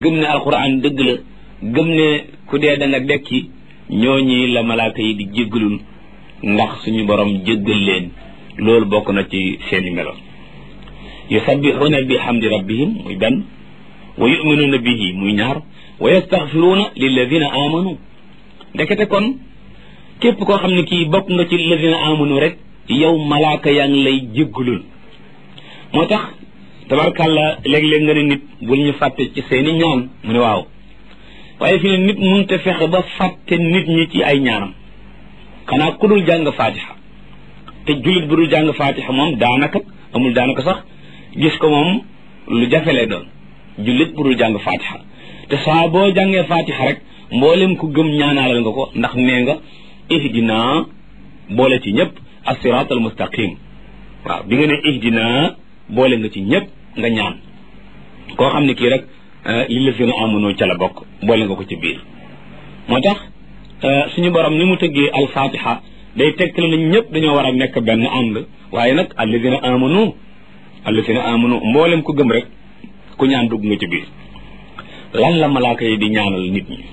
gëm ne alquran dëgg la gëm ne ku dee da nga dekki ñooñi la malaaka yi di jéggalul ndax suñu borom jéggal leen loolu bokk na ci seeni melo yusabbixuuna bi hamdi rabbihim muy benn wa yuminuuna bihi muy ñaar wa yastaxfiruuna lilladina amanu ndekete kon képp koo xam ne kii bokk nga ci lilladina amanu rek yow malaaka yaa ngi lay jéggalul moo tax tabarkàlla léeg-léeg nga ne nit bul ñu fàtte ci seeni ñaan mu ne waaw waaye fi ne nit mënut a fexe ba fàtte nit ñi ci ay ñaanam xanaa ku dul jàng faatiha te jullit bu dul jàng faatiha moom daanaka amul daanaka sax gis ko moom lu jafe lay doon jullit bu dul jàng faatiha te saa boo jàngee faatiha rek mboolem ku gëm ñaanaalal nga ko ndax nee nga ihdina boole ci ñëpp as-siraat al mustaqim waaw bi nga ne ihdina boole nga ci ñëpp nga ñaan koo xam ne kii rek li la fi na amunoo ca la bokk boole nga ko ci biir moo tax suñu borom ni mu tëggee alfatiha day tegtale na ñëpp dañoo war a nekk benn ànd waaye nag alladina amanu alladina amanu mboolem ku gëm rek ku ñaan dugg nga ci biir lan la malaaka yi di ñaanal nit ñi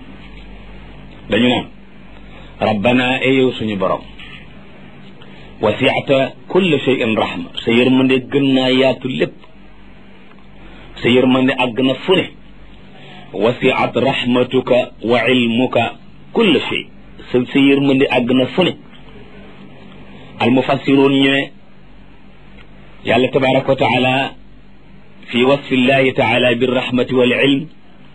dañu naan rabbana e yow suñu borom wasiata kulle shay'in rahma sa yërmande gën naa yaatu lépp sa yërmande àgg na fu ne wasiat rahmatuka wa ilmuka kulle shay sa sa yërmande àgg na fu ne almufassiroon ñu ne yàlla tabaraka wa taala fi wasfi llahi taala birrahmati wal ilm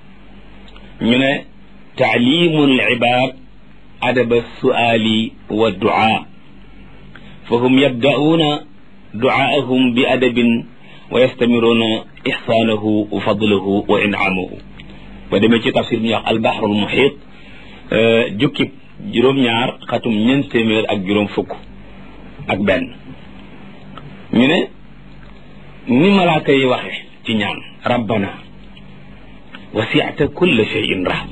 ñu ne taalimu alibad adaba suali wa duaa فهم يبدأون دعاءهم بأدب ويستمرون إحسانه وفضله وإنعامه ودمي ci tafsir bi ñuy wax البحر المحيط jukkib juróom-ñaar xatum ñeent téeméer ak juróom fukk ak benn ñu ne ni malaaka yi waxe ci ñaan rabbana wasi'ta kulla shay'in rahma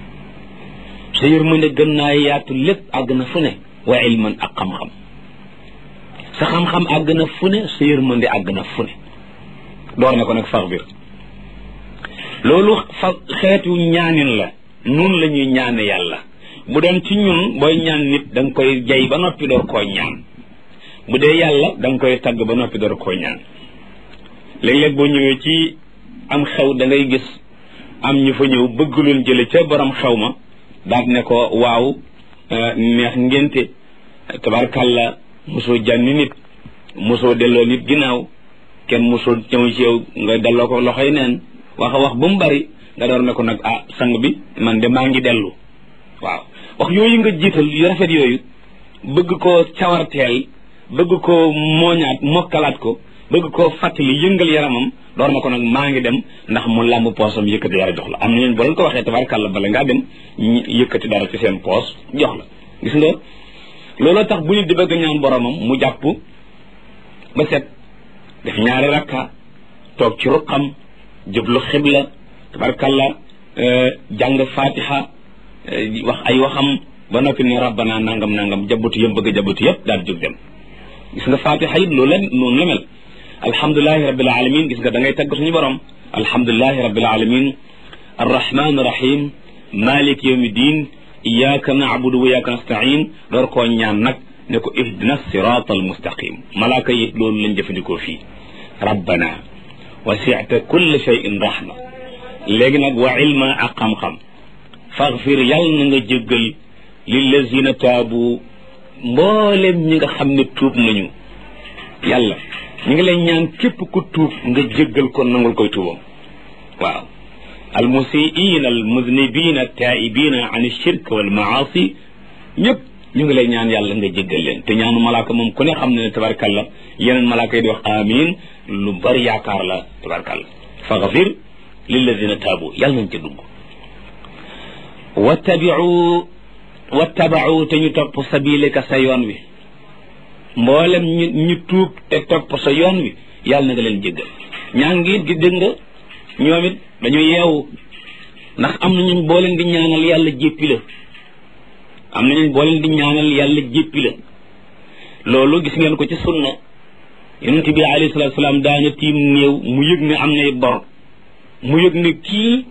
sa yërmande gën naa yaatu lépp àgg na fu ne wa ilman ak xam-xam sa xam-xam àgg na fu ne sa yërmande àgg na fu ne door na ko nag faxbir loolu fa xeetu ñaanin la nun la ñuy ñaane yàlla bu doon ci ñun booy ñaan nit da nga koy jay ba noppi door koo ñaan bu dee yàlla da nga koy tagg ba noppi door koo ñaan léeg-léeg boo ñëwee ci am xew da ngay gis am ñu fa ñëw bëgg loon jële ca borom xew ma daal ne ko waaw neex ngénte tabarkàlla mosoo jànni nit mosoo delloo nit ginnaaw kenn mosoo ñëw ci yow nga delloo ko loxoy neen wax a wax ba mu bari nga door ne ko nag ah sang bi man de maa ngi dellu waaw wax yooyu nga jiital yu rafet yooyu bëgg koo cawarteel bëgg koo mooñaat mokkalaat ko bëgg koo fàttali yëngal yaramam door na ko nag maa ngi dem ndax mu làmb poosam yëkkati dara jox la am na ñeen boo leen ko waxee tabarkàlla bala ngaa dem yëkkati dara ci seen poos jox la gis nga looloo tax bu nit di bëgg ñaan boromam mu jàpp ba set def ñaari rakka toog ci ruqam jublu xibla tabarkalla jàng fatiha wax ay waxam ba noppi ne rabbana nangam nangam jabutu yëm bëgg a jabutu yëpp daal jóg dem gis nga fatiha it loolu la noonu la mel alhamdulilahi rabbil alamin gis nga da ngay tagg suñu borom alhamdulilahi rabbil alamin arrahman rahim malik yawmi din iyyaka na'budu wa iyyaka nasta'in door koo ñaan nag ne ko ihdina sirat al mustaqim malaaka yi loolu lañ jëfandikoo fii rabbana wasi'ta kulla shay'in rahma léegi nag wa ilma ak xam-xam faghfir yàlla na nga jéggal lillazina taabu mboolem ñi nga xam ne tuub nañu yàlla ñu ngi lay ñaan képp ku tuub nga jéggal ko nangul koy tuubam waaw almusiina almuznibina altaibina an alshirk walmaasi ñëpp ñu ngi lay ñaan yàlla nga jéggal leen te ñaanu malaaka moom ku ne xam ne ne tabarkalla yeneen malaaka yi di wax amin lu bari yaakaar la tabarkalla faghfir lilladina taabu yàlla nañ ca dugg wattabiu wattabau te ñu topp sabileka sa yoon wi mboolem ñu ñu tuub te topp sa yoon wi yàlla na nga leen jéggal ñaan ngi it gi dégg nga ñoom it dañu yeewu ndax am na ñun boo leen di ñaanal yàlla jéppi la am na ñun boo leen di ñaanal yàlla jéppi la loolu gis ngeen ko ci sunna yonent bi alayhi salaatu salaam daana tiim néew mu yëg ne am nay bor mu yëg ne kii